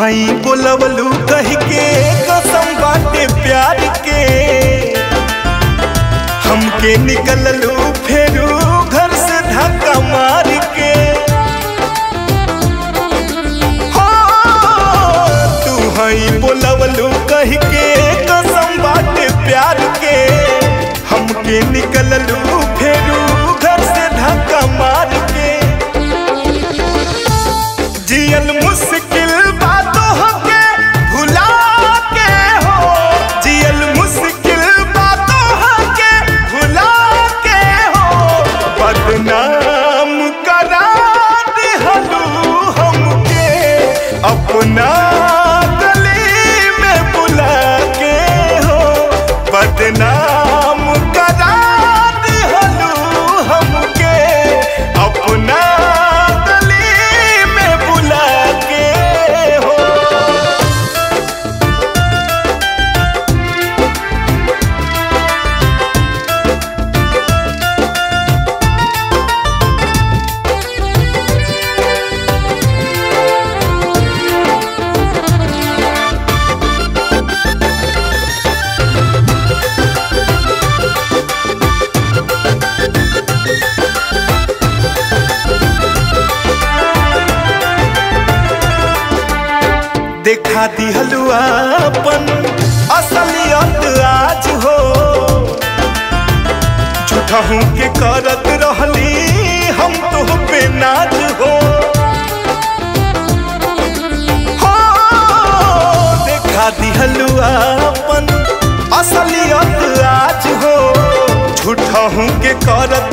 हई बोलवलू कह के कसम बाटे प्यार के हमके निकललू फेरू घर से धक्का मार के हो, तू हई बोलवलू कह के कसम बाटे प्यार के हमके निकललू फेरू घर से धक्का मार के जियन मुश्किल बातों के भुला के हो जियन मुश्किल बातों के भुला के हो बदनाम करा दिहलू हमके अपना गली में बुला के हो बदनाम करा दिहलू हमके अपना गली में बुला के हो देखा दिहलू अपन असलियत आज हो झूठहू के करत रहली हम तो पे नाज हो हो, देखा दिहलू अपन असलियत आज हो झूठहू के करत